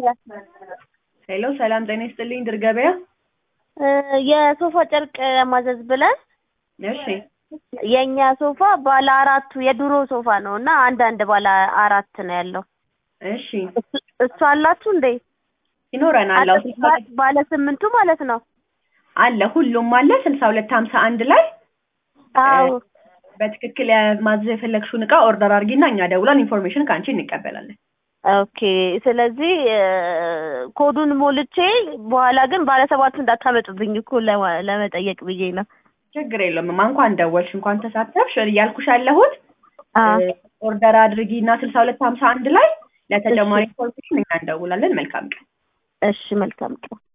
ሄሎ ሰላም ጤና ይስጥልኝ ድር ገበያ የሶፋ ጨርቅ ማዘዝ ብለን እሺ የእኛ ሶፋ ባለ አራቱ የድሮ ሶፋ ነው እና አንድ አንድ ባለ አራት ነው ያለው። እሺ እሱ- እሱ አላችሁ እንዴ? ይኖረናል አዎ ስልሳ ባ- ባለ ስምንቱ ማለት ነው። አለ ሁሉም አለ ስልሳ ሁለት ሀምሳ አንድ ላይ አዎ በትክክል ማዘዝ የፈለግሽውን እቃ ኦርደር አድርጊና እኛ ደውለን ኢንፎርሜሽን ከአንቺ እንቀበላለን ኦኬ። ስለዚህ እ፣ ኮዱን ሞልቼ በኋላ ግን ባለ ሰባቱ እንዳታመጡብኝ እኮ ለማ- ለመጠየቅ ብዬ ነው። ችግር የለውም ማ እንኳን ደወልሽ እንኳን ተሳተፍሽ እያልኩሽ ያለሁት አዎ ኦርደር አድርጊና ስልሳ ሁለት ሀምሳ አንድ ላይ ለተጨማሪ ኢንፎርሜሽን እኛ እንደውላለን መልካም ቀን እሺ፣ መልካም ቀን።